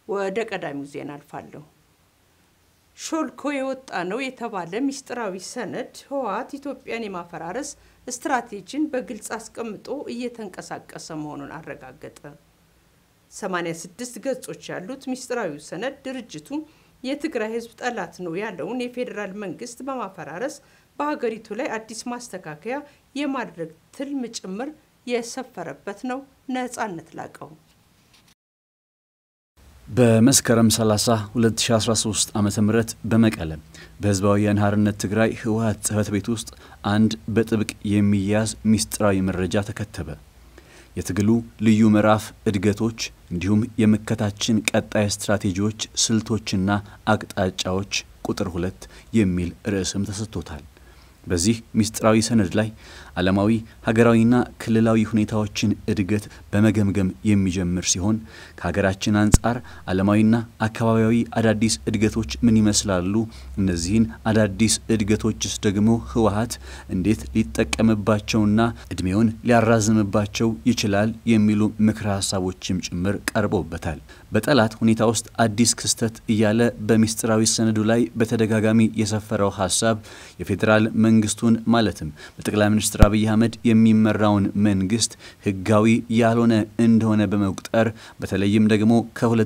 ወደ ቀዳሚው ዜና አልፋለሁ። ሾልኮ የወጣ ነው የተባለ ሚስጥራዊ ሰነድ ህወሓት ኢትዮጵያን የማፈራረስ ስትራቴጂን በግልጽ አስቀምጦ እየተንቀሳቀሰ መሆኑን አረጋገጠ። 86 ገጾች ያሉት ሚስጥራዊው ሰነድ ድርጅቱ የትግራይ ህዝብ ጠላት ነው ያለውን የፌዴራል መንግስት በማፈራረስ በሀገሪቱ ላይ አዲስ ማስተካከያ የማድረግ ትልም ጭምር የሰፈረበት ነው። ነጻነት ላቀው በመስከረም 30 2013 ዓ ም በመቀለ በህዝባዊ ወያነ ሓርነት ትግራይ ህወሓት ጽህፈት ቤት ውስጥ አንድ በጥብቅ የሚያዝ ሚስጥራዊ መረጃ ተከተበ። የትግሉ ልዩ ምዕራፍ እድገቶች፣ እንዲሁም የመከታችን ቀጣይ ስትራቴጂዎች፣ ስልቶችና አቅጣጫዎች ቁጥር ሁለት የሚል ርዕስም ተሰጥቶታል። በዚህ ሚስጥራዊ ሰነድ ላይ ዓለማዊ ሀገራዊና ክልላዊ ሁኔታዎችን እድገት በመገምገም የሚጀምር ሲሆን ከሀገራችን አንጻር ዓለማዊና አካባቢያዊ አዳዲስ እድገቶች ምን ይመስላሉ? እነዚህን አዳዲስ እድገቶችስ ደግሞ ህወሓት እንዴት ሊጠቀምባቸውና እድሜውን ሊያራዝምባቸው ይችላል? የሚሉ ምክረ ሀሳቦችም ጭምር ቀርበውበታል። በጠላት ሁኔታ ውስጥ አዲስ ክስተት እያለ በሚስጥራዊ ሰነዱ ላይ በተደጋጋሚ የሰፈረው ሀሳብ የፌዴራል መንግስቱን ማለትም በጠቅላይ ሚኒስትር አብይ አህመድ የሚመራውን መንግስት ህጋዊ ያልሆነ እንደሆነ በመቁጠር በተለይም ደግሞ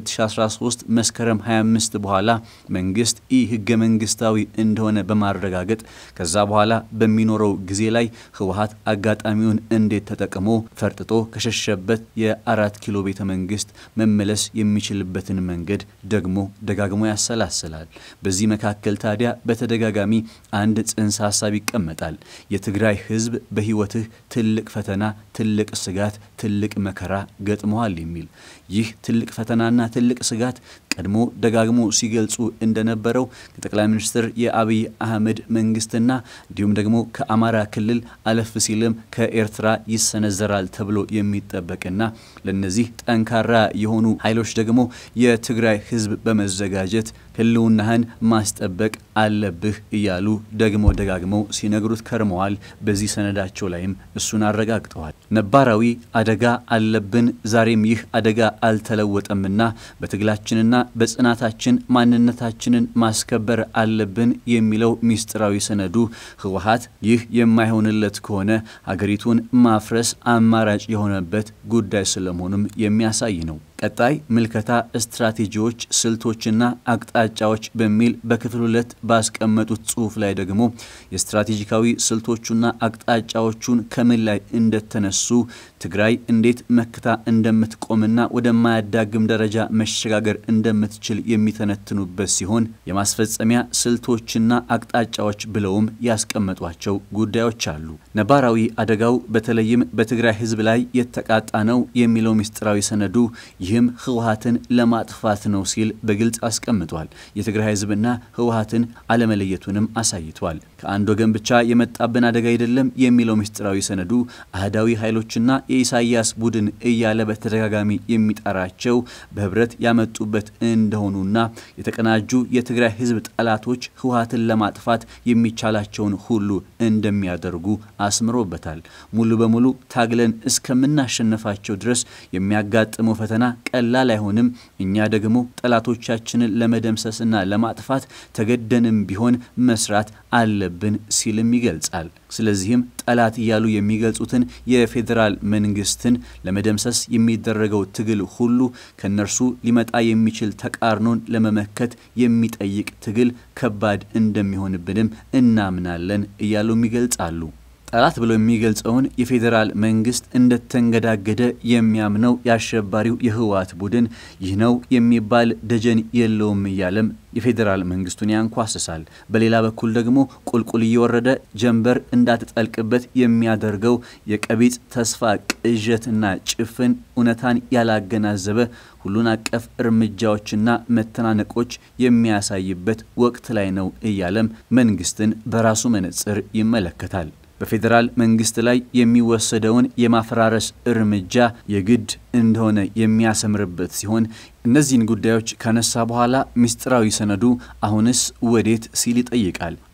ከ2013 መስከረም 25 በኋላ መንግስት ኢ ህገ መንግስታዊ እንደሆነ በማረጋገጥ ከዛ በኋላ በሚኖረው ጊዜ ላይ ህወሓት አጋጣሚውን እንዴት ተጠቅሞ ፈርጥጦ ከሸሸበት የአራት ኪሎ ቤተ መንግስት መመለስ የሚችልበትን መንገድ ደግሞ ደጋግሞ ያሰላስላል። በዚህ መካከል ታዲያ በተደጋጋሚ አንድ ጽንሰ ሀሳብ ይቀመጣል። የትግራይ ህዝብ በህይወትህ ትልቅ ፈተና፣ ትልቅ ስጋት፣ ትልቅ መከራ ገጥመዋል የሚል ይህ ትልቅ ፈተናና ትልቅ ስጋት ቀድሞ ደጋግሞ ሲገልጹ እንደነበረው ከጠቅላይ ሚኒስትር የአብይ አህመድ መንግስትና እንዲሁም ደግሞ ከአማራ ክልል አለፍ ሲልም ከኤርትራ ይሰነዘራል ተብሎ የሚጠበቅና ለነዚህ ጠንካራ የሆኑ ኃይሎች ደግሞ የትግራይ ህዝብ በመዘጋጀት ህልውናህን ማስጠበቅ አለብህ እያሉ ደግሞ ደጋግመው ሲነግሩት ከርመዋል። በዚህ ሰነዳቸው ላይም እሱን አረጋግጠዋል። ነባራዊ አደጋ አለብን፣ ዛሬም ይህ አደጋ አልተለወጠምና በትግላችንና በጽናታችን ማንነታችንን ማስከበር አለብን የሚለው ሚስጥራዊ ሰነዱ ህወሓት ይህ የማይሆንለት ከሆነ ሀገሪቱን ማፍረስ አማራጭ የሆነበት ጉዳይ ስለመሆኑም የሚያሳይ ነው። ቀጣይ ምልከታ ስትራቴጂዎች፣ ስልቶችና አቅጣጫዎች በሚል በክፍል ሁለት ባስቀመጡት ጽሁፍ ላይ ደግሞ የስትራቴጂካዊ ስልቶቹና አቅጣጫዎቹን ከምን ላይ እንደተነሱ ትግራይ እንዴት መክታ እንደምትቆምና ወደማያዳግም ደረጃ መሸጋገር እንደምትችል የሚተነትኑበት ሲሆን የማስፈጸሚያ ስልቶችና አቅጣጫዎች ብለውም ያስቀመጧቸው ጉዳዮች አሉ። ነባራዊ አደጋው በተለይም በትግራይ ህዝብ ላይ የተቃጣ ነው የሚለው ሚስጥራዊ ሰነዱ ይህም ህወሓትን ለማጥፋት ነው ሲል በግልጽ አስቀምጧል። የትግራይ ህዝብና ህወሓትን አለመለየቱንም አሳይቷል። ከአንድ ወገን ብቻ የመጣብን አደጋ አይደለም የሚለው ምስጢራዊ ሰነዱ አህዳዊ ኃይሎችና የኢሳያስ ቡድን እያለ በተደጋጋሚ የሚጠራቸው በህብረት ያመጡበት እንደሆኑና የተቀናጁ የትግራይ ህዝብ ጠላቶች ህወሓትን ለማጥፋት የሚቻላቸውን ሁሉ እንደሚያደርጉ አስምሮበታል። ሙሉ በሙሉ ታግለን እስከምናሸነፋቸው ድረስ የሚያጋጥመው ፈተና ቀላል አይሆንም። እኛ ደግሞ ጠላቶቻችንን ለመደምሰስና ለማጥፋት ተገደንም ቢሆን መስራት አለብን ሲልም ይገልጻል። ስለዚህም ጠላት እያሉ የሚገልጹትን የፌዴራል መንግስትን ለመደምሰስ የሚደረገው ትግል ሁሉ ከነርሱ ሊመጣ የሚችል ተቃርኖን ለመመከት የሚጠይቅ ትግል ከባድ እንደሚሆንብንም እናምናለን እያሉም ይገልጻሉ። ጠላት ብሎ የሚገልጸውን የፌዴራል መንግስት እንደተንገዳገደ የሚያምነው የአሸባሪው የህወሓት ቡድን ይህ ነው የሚባል ደጀን የለውም እያለም የፌዴራል መንግስቱን ያንኳስሳል። በሌላ በኩል ደግሞ ቁልቁል እየወረደ ጀንበር እንዳትጠልቅበት የሚያደርገው የቀቢጽ ተስፋ ቅዠትና ጭፍን እውነታን ያላገናዘበ ሁሉን አቀፍ እርምጃዎችና መተናነቆች የሚያሳይበት ወቅት ላይ ነው እያለም መንግስትን በራሱ መነጽር ይመለከታል። በፌዴራል መንግስት ላይ የሚወሰደውን የማፈራረስ እርምጃ የግድ እንደሆነ የሚያሰምርበት ሲሆን እነዚህን ጉዳዮች ካነሳ በኋላ ምስጢራዊ ሰነዱ አሁንስ ወዴት ሲል ይጠይቃል።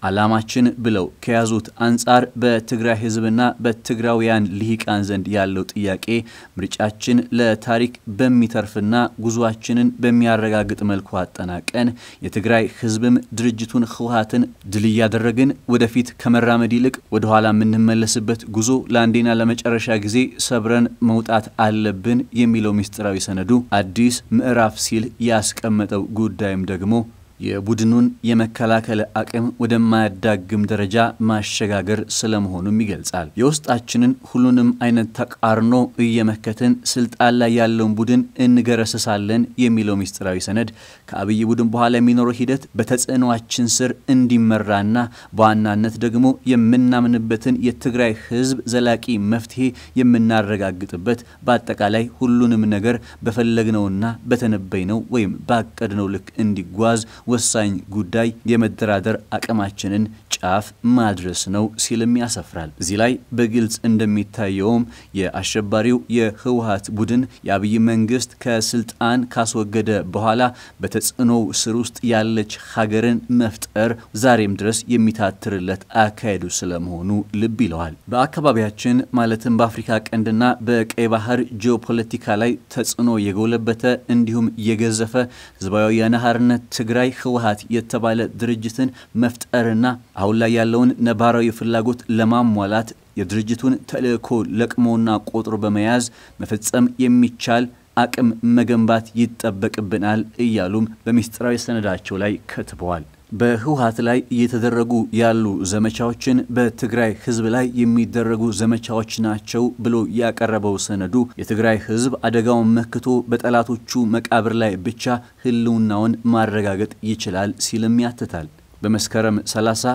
ዓላማችን ብለው ከያዙት አንጻር በትግራይ ሕዝብና በትግራውያን ልሂቃን ዘንድ ያለው ጥያቄ ምርጫችን ለታሪክ በሚተርፍና ጉዟችንን በሚያረጋግጥ መልኩ አጠናቀን የትግራይ ሕዝብም ድርጅቱን ህወሓትን ድል እያደረግን ወደፊት ከመራመድ ይልቅ ወደ ኋላ የምንመለስበት ጉዞ ለአንዴና ለመጨረሻ ጊዜ ሰብረን መውጣት አለብን የሚለው ምስጢራዊ ሰነዱ አዲስ ምዕራፍ ሲል ያስቀመጠው ጉዳይም ደግሞ የቡድኑን የመከላከል አቅም ወደማያዳግም ደረጃ ማሸጋገር ስለመሆኑም ይገልጻል። የውስጣችንን ሁሉንም አይነት ተቃርኖ እየመከትን ስልጣን ላይ ያለውን ቡድን እንገረስሳለን የሚለው ምስጢራዊ ሰነድ ከአብይ ቡድን በኋላ የሚኖረው ሂደት በተጽዕኖአችን ስር እንዲመራና በዋናነት ደግሞ የምናምንበትን የትግራይ ህዝብ ዘላቂ መፍትሄ የምናረጋግጥበት በአጠቃላይ ሁሉንም ነገር በፈለግነውና በተነበይነው ወይም ባቀድነው ልክ እንዲጓዝ ወሳኝ ጉዳይ የመደራደር አቅማችንን ጫፍ ማድረስ ነው ሲልም ያሰፍራል። እዚህ ላይ በግልጽ እንደሚታየውም የአሸባሪው የህወሓት ቡድን የአብይ መንግስት ከስልጣን ካስወገደ በኋላ በተጽዕኖው ስር ውስጥ ያለች ሀገርን መፍጠር ዛሬም ድረስ የሚታትርለት አካሄዱ ስለመሆኑ ልብ ይለዋል። በአካባቢያችን ማለትም በአፍሪካ ቀንድና በቀይ ባህር ጂኦፖለቲካ ላይ ተጽዕኖ የጎለበተ እንዲሁም የገዘፈ ህዝባዊ ወያነ ሓርነት ትግራይ ህወሓት የተባለ ድርጅትን መፍጠርና አሁን ላይ ያለውን ነባራዊ ፍላጎት ለማሟላት የድርጅቱን ተልእኮ ለቅሞና ቆጥሮ በመያዝ መፈጸም የሚቻል አቅም መገንባት ይጠበቅብናል እያሉም በምስጢራዊ ሰነዳቸው ላይ ከትበዋል። በህወሓት ላይ እየተደረጉ ያሉ ዘመቻዎችን በትግራይ ህዝብ ላይ የሚደረጉ ዘመቻዎች ናቸው ብሎ ያቀረበው ሰነዱ የትግራይ ህዝብ አደጋውን መክቶ በጠላቶቹ መቃብር ላይ ብቻ ህልውናውን ማረጋገጥ ይችላል ሲልም ያትታል። በመስከረም 30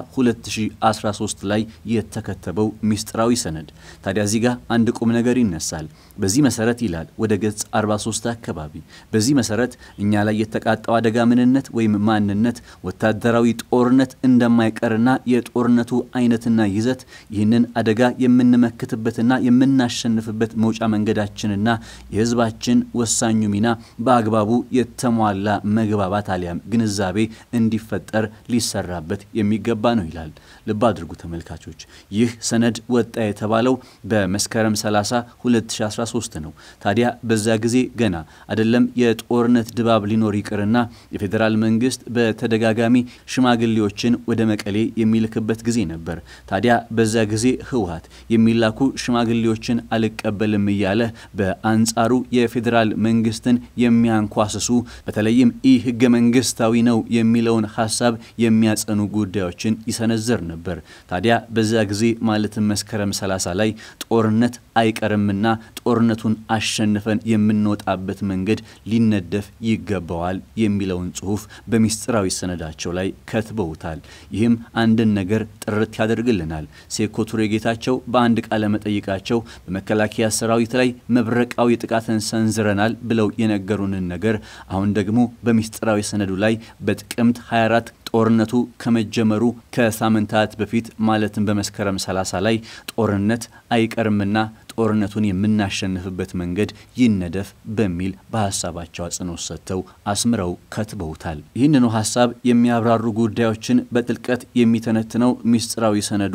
2013 ላይ የተከተበው ምስጢራዊ ሰነድ ታዲያ እዚህ ጋር አንድ ቁም ነገር ይነሳል። በዚህ መሰረት ይላል ወደ ገጽ 43 አካባቢ በዚህ መሰረት እኛ ላይ የተቃጣው አደጋ ምንነት ወይም ማንነት ወታደራዊ ጦርነት እንደማይቀርና የጦርነቱ አይነትና ይዘት ይህንን አደጋ የምንመክትበትና የምናሸንፍበት መውጫ መንገዳችንና የህዝባችን ወሳኙ ሚና በአግባቡ የተሟላ መግባባት አሊያም ግንዛቤ እንዲፈጠር ሊሰራበት የሚገባ ነው ይላል። ልብ አድርጉ ተመልካቾች፣ ይህ ሰነድ ወጣ የተባለው በመስከረም 30 2013 ነው። ታዲያ በዛ ጊዜ ገና አይደለም የጦርነት ድባብ ሊኖር ይቅርና የፌዴራል መንግስት በተደጋጋሚ ሽማግሌዎችን ወደ መቀሌ የሚልክበት ጊዜ ነበር። ታዲያ በዛ ጊዜ ህወሓት የሚላኩ ሽማግሌዎችን አልቀበልም እያለ በአንጻሩ የፌዴራል መንግስትን የሚያንኳስሱ በተለይም ኢ ህገ መንግስታዊ ነው የሚለውን ሀሳብ የሚያጸኑ ጉዳዮችን ይሰነዝር ነበር። ታዲያ በዛ ጊዜ ማለትም መስከረም 30 ላይ ጦርነት አይቀርምና ጦርነቱን አሸንፈን የምንወጣበት መንገድ ሊነደፍ ይገባዋል የሚለውን ጽሁፍ በሚስጥራዊ ሰነዳቸው ላይ ከትበውታል። ይህም አንድን ነገር ጥርት ያደርግልናል። ሴኮ ቱሬ ጌታቸው በአንድ ቃለ መጠይቃቸው በመከላከያ ሰራዊት ላይ መብረቃዊ ጥቃትን ሰንዝረናል ብለው የነገሩንን ነገር አሁን ደግሞ በሚስጥራዊ ሰነዱ ላይ በጥቅምት 24 ጦርነቱ ከመጀመሩ ከሳምንታት በፊት ማለትም በመስከረም 30 ላይ ጦርነት አይቀርምና ጦርነቱን የምናሸንፍበት መንገድ ይነደፍ በሚል በሀሳባቸው አጽንኦት ሰጥተው አስምረው ከትበውታል። ይህንኑ ሀሳብ የሚያብራሩ ጉዳዮችን በጥልቀት የሚተነትነው ሚስጥራዊ ሰነዱ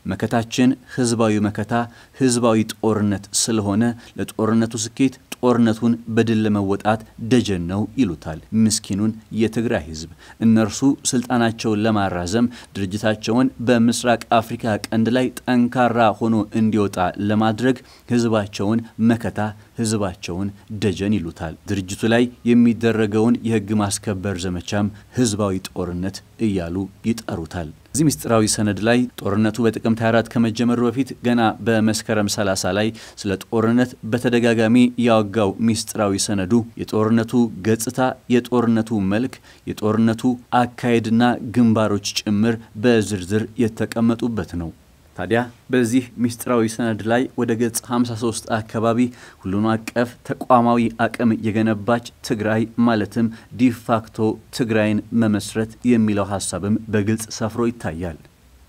መከታችን ህዝባዊ መከታ፣ ህዝባዊ ጦርነት ስለሆነ ለጦርነቱ ስኬት ጦርነቱን በድል ለመወጣት ደጀን ነው ይሉታል። ምስኪኑን የትግራይ ህዝብ እነርሱ ስልጣናቸውን ለማራዘም ድርጅታቸውን በምስራቅ አፍሪካ ቀንድ ላይ ጠንካራ ሆኖ እንዲወጣ ለማድረግ ህዝባቸውን መከታ ህዝባቸውን ደጀን ይሉታል። ድርጅቱ ላይ የሚደረገውን የህግ ማስከበር ዘመቻም ህዝባዊ ጦርነት እያሉ ይጠሩታል። እዚህ ምስጢራዊ ሰነድ ላይ ጦርነቱ በጥቅምት 24 ከመጀመሩ በፊት ገና በመስከረም 30 ላይ ስለ ጦርነት በተደጋጋሚ ያወጋው ምስጢራዊ ሰነዱ የጦርነቱ ገጽታ፣ የጦርነቱ መልክ፣ የጦርነቱ አካሄድና ግንባሮች ጭምር በዝርዝር የተቀመጡበት ነው። ታዲያ በዚህ ምስጢራዊ ሰነድ ላይ ወደ ገጽ 53 አካባቢ ሁሉን አቀፍ ተቋማዊ አቅም የገነባች ትግራይ ማለትም ዲፋክቶ ትግራይን መመስረት የሚለው ሀሳብም በግልጽ ሰፍሮ ይታያል።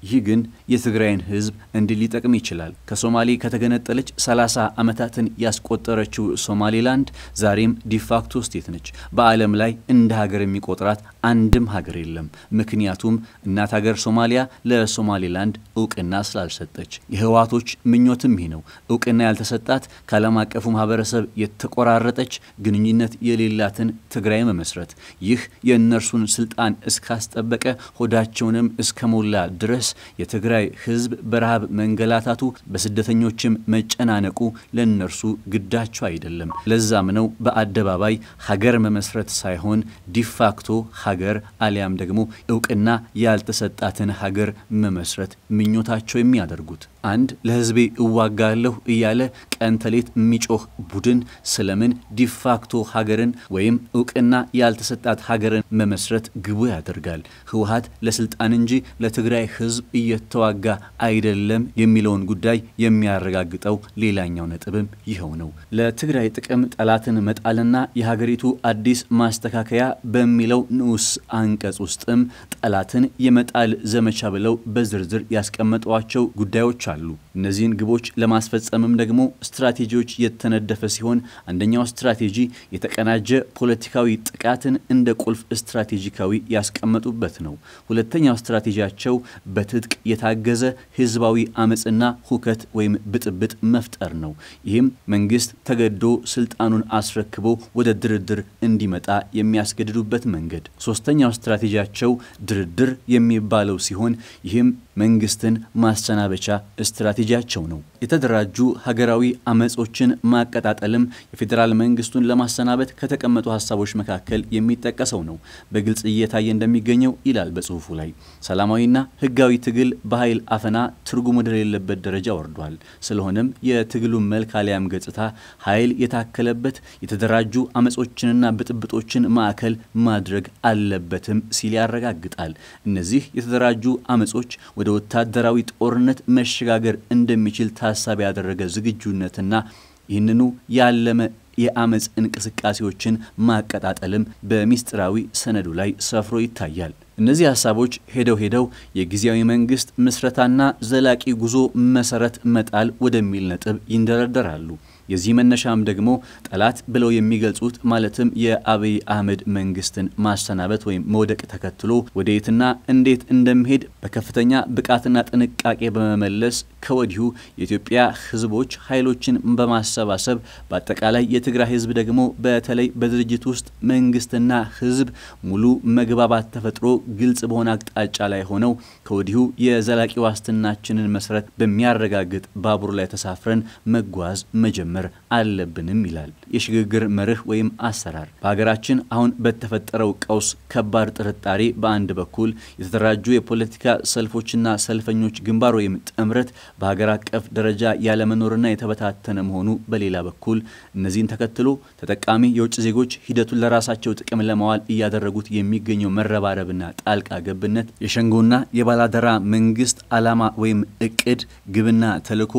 ይህ ግን የትግራይን ሕዝብ እንዲህ ሊጠቅም ይችላል። ከሶማሌ ከተገነጠለች 30 ዓመታትን ያስቆጠረችው ሶማሌላንድ ዛሬም ዲፋክቶ ስቴት ነች። በዓለም ላይ እንደ ሀገር የሚቆጥራት አንድም ሀገር የለም። ምክንያቱም እናት ሀገር ሶማሊያ ለሶማሌላንድ እውቅና ስላልሰጠች። የህወሓቶች ምኞትም ይህ ነው። እውቅና ያልተሰጣት ከዓለም አቀፉ ማህበረሰብ የተቆራረጠች ግንኙነት የሌላትን ትግራይ መመስረት። ይህ የእነርሱን ስልጣን እስካስጠበቀ ሆዳቸውንም እስከሞላ ድረስ የትግራይ ህዝብ በረሃብ መንገላታቱ በስደተኞችም መጨናነቁ ለእነርሱ ግዳቸው አይደለም። ለዛም ነው በአደባባይ ሀገር መመስረት ሳይሆን ዲፋክቶ ሀገር አሊያም ደግሞ እውቅና ያልተሰጣትን ሀገር መመስረት ምኞታቸው የሚያደርጉት። አንድ ለህዝቤ እዋጋለሁ እያለ ቀን ተሌት የሚጮህ ቡድን ስለምን ዲፋክቶ ሀገርን ወይም እውቅና ያልተሰጣት ሀገርን መመስረት ግቡ ያደርጋል? ህወሓት ለስልጣን እንጂ ለትግራይ ህዝብ እየተዋጋ አይደለም የሚለውን ጉዳይ የሚያረጋግጠው ሌላኛው ነጥብም ይኸው ነው። ለትግራይ ጥቅም ጠላትን መጣልና የሀገሪቱ አዲስ ማስተካከያ በሚለው ንዑስ አንቀጽ ውስጥም ጠላትን የመጣል ዘመቻ ብለው በዝርዝር ያስቀመጧቸው ጉዳዮች አሉ። እነዚህን ግቦች ለማስፈጸምም ደግሞ ስትራቴጂዎች የተነደፈ ሲሆን አንደኛው ስትራቴጂ የተቀናጀ ፖለቲካዊ ጥቃትን እንደ ቁልፍ ስትራቴጂካዊ ያስቀመጡበት ነው። ሁለተኛው ስትራቴጂያቸው በትጥቅ የታገዘ ህዝባዊ አመፅና ሁከት ወይም ብጥብጥ መፍጠር ነው። ይህም መንግስት ተገዶ ስልጣኑን አስረክቦ ወደ ድርድር እንዲመጣ የሚያስገድዱበት መንገድ። ሶስተኛው ስትራቴጂያቸው ድርድር የሚባለው ሲሆን ይህም መንግስትን ማሰናበቻ ስትራቴጂያቸው ነው። የተደራጁ ሀገራዊ አመጾችን ማቀጣጠልም የፌዴራል መንግስቱን ለማሰናበት ከተቀመጡ ሀሳቦች መካከል የሚጠቀሰው ነው። በግልጽ እየታየ እንደሚገኘው ይላል በጽሁፉ ላይ ሰላማዊና ህጋዊ ትግል በኃይል አፈና ትርጉም ወደሌለበት ደረጃ ወርዷል። ስለሆነም የትግሉን መልክ አሊያም ገጽታ ኃይል የታከለበት የተደራጁ አመጾችንና ብጥብጦችን ማዕከል ማድረግ አለበትም ሲል ያረጋግጣል። እነዚህ የተደራጁ አመጾች ወደ ወታደራዊ ጦርነት መሸጋገር እንደሚችል ታሳቢ ያደረገ ዝግጁነትና ይህንኑ ያለመ የአመፅ እንቅስቃሴዎችን ማቀጣጠልም በሚስጥራዊ ሰነዱ ላይ ሰፍሮ ይታያል። እነዚህ ሀሳቦች ሄደው ሄደው የጊዜያዊ መንግስት ምስረታና ዘላቂ ጉዞ መሰረት መጣል ወደሚል ነጥብ ይንደረደራሉ። የዚህ መነሻም ደግሞ ጠላት ብለው የሚገልጹት ማለትም የአብይ አህመድ መንግስትን ማሰናበት ወይም መውደቅ ተከትሎ ወደየትና እንዴት እንደሚሄድ በከፍተኛ ብቃትና ጥንቃቄ በመመለስ ከወዲሁ የኢትዮጵያ ህዝቦች ኃይሎችን በማሰባሰብ በአጠቃላይ የትግራይ ህዝብ ደግሞ በተለይ በድርጅት ውስጥ መንግስትና ህዝብ ሙሉ መግባባት ተፈጥሮ ግልጽ በሆነ አቅጣጫ ላይ ሆነው ከወዲሁ የዘላቂ ዋስትናችንን መሰረት በሚያረጋግጥ ባቡር ላይ ተሳፍረን መጓዝ መጀመር አለብንም ይላል። የሽግግር መርህ ወይም አሰራር በሀገራችን አሁን በተፈጠረው ቀውስ ከባድ ጥርጣሬ በአንድ በኩል የተደራጁ የፖለቲካ ሰልፎችና ሰልፈኞች ግንባር ወይም ጥምረት በሀገር አቀፍ ደረጃ ያለመኖርና የተበታተነ መሆኑ በሌላ በኩል እነዚህን ተከትሎ ተጠቃሚ የውጭ ዜጎች ሂደቱን ለራሳቸው ጥቅም ለማዋል እያደረጉት የሚገኘው መረባረብና ጣልቃ ገብነት የሸንጎና የባላደራ መንግስት ዓላማ ወይም እቅድ ግብና ተልዕኮ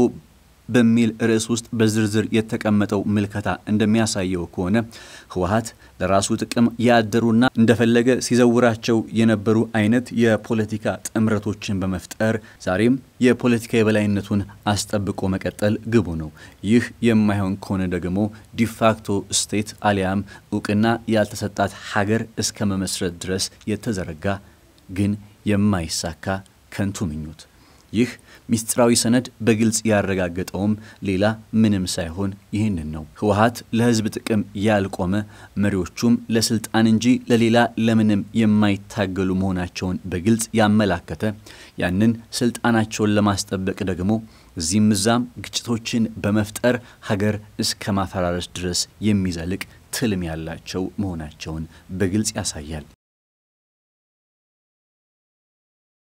በሚል ርዕስ ውስጥ በዝርዝር የተቀመጠው ምልከታ እንደሚያሳየው ከሆነ ህወሓት ለራሱ ጥቅም ያደሩና እንደፈለገ ሲዘውራቸው የነበሩ አይነት የፖለቲካ ጥምረቶችን በመፍጠር ዛሬም የፖለቲካ የበላይነቱን አስጠብቆ መቀጠል ግቡ ነው። ይህ የማይሆን ከሆነ ደግሞ ዲፋክቶ ስቴት አሊያም እውቅና ያልተሰጣት ሀገር እስከ መመስረት ድረስ የተዘረጋ ግን የማይሳካ ከንቱ ምኞት ይህ ሚስጥራዊ ሰነድ በግልጽ ያረጋገጠውም ሌላ ምንም ሳይሆን ይህንን ነው። ህወሓት ለህዝብ ጥቅም ያልቆመ መሪዎቹም ለስልጣን እንጂ ለሌላ ለምንም የማይታገሉ መሆናቸውን በግልጽ ያመላከተ ያንን ስልጣናቸውን ለማስጠበቅ ደግሞ እዚህም እዛም ግጭቶችን በመፍጠር ሀገር እስከ ማፈራረስ ድረስ የሚዘልቅ ትልም ያላቸው መሆናቸውን በግልጽ ያሳያል።